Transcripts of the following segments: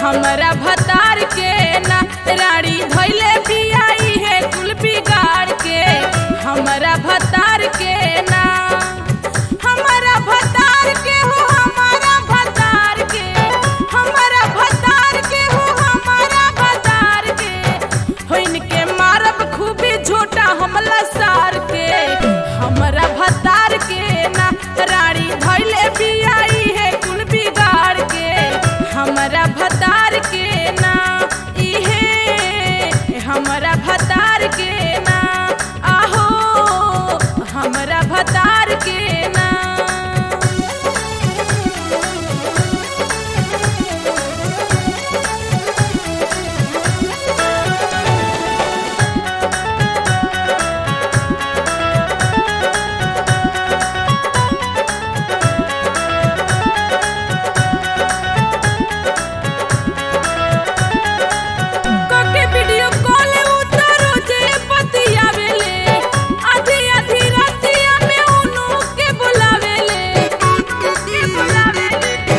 हमरा भतार के ना रानी धैले बियाई है कुल बिगाड़ के हमरा भतार के ना हमरा भतार के हो हमारा भतार के हमरा भतार के हो हमारा भतार के होइन के मारब खूबी झोटा हमला सार के हमरा भतार के ना रानी धैले बियाई है कुल बिगाड़ के हमरा भतार के ना इहे हमरा भतार के ना आहो हमरा भतार के ना कोके वीडियो कॉल उतारो जे बतियावेले आधी आधी रातिया में उनु के बुलावेले के बुलावेले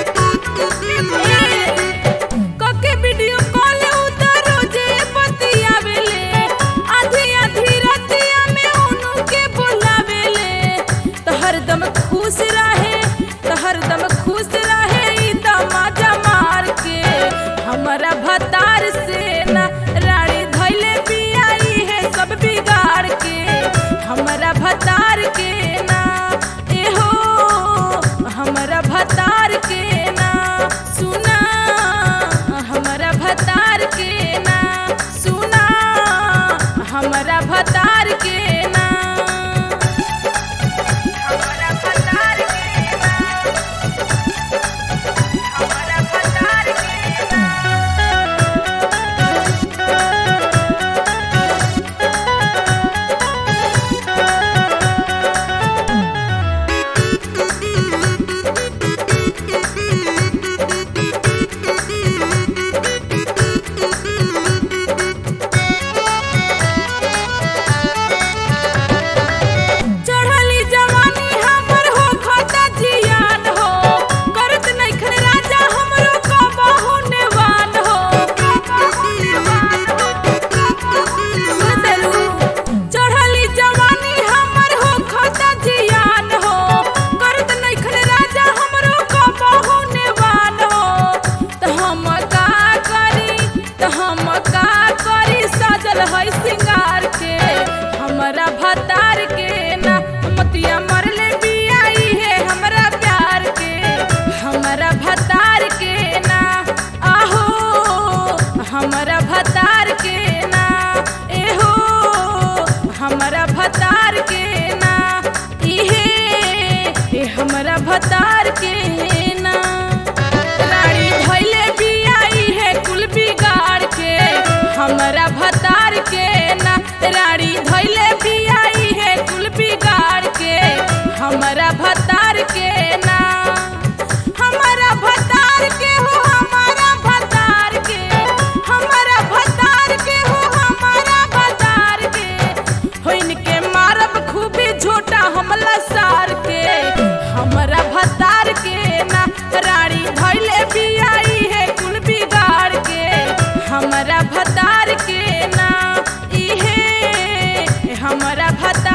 कोके वीडियो कॉल उतारो जे बतियावेले आधी आधी रातिया में उनु के बुलावेले तो हरदम खुश रहे तो हरदम खुश रहे ई दमाजा मार के हमरा भतार से ना रानी धैले बियाई है सब बिगाड़ के हमरा भतार के ना एहो हमरा भतार के ना सुना हमरा भतार के ना सुना हमरा भतार के ना हमरा भतार के ना हमरा भतार के ना चढ़ली जवानी हमर हो खाता जियान हो करत नइखन राजा हमरो कबहु नेवान हो सुनतलू चढ़ली जवानी हमर हो खाता जियान हो करत नइखन राजा हमरो कबहु नेवान हो त हम का करी त हम का करी सजल है सिंगार के हमरा भतार के ना मतिया मरले बियाई है हमरा प्यार के हमरा भतार के ना आहो हमरा भतार के ना एहो हमरा भतार के ना इहे ए हमरा भतार के ना रानी धैले बियाई है कुल बिगाड़ के हमरा भतार के ना रानी धैले बियाई है कुल बिगाड़ के हमरा भतार के ना हमरा भतार के हो हमारा भतार के हमरा भतार के हो हमारा भतार के होइन के मारब खूबी झोटा हमला सार के हमरा भतार के ना रानी धैले बियाई है कुल बिगाड़ के हमरा भतार के ना इहे हमरा भतार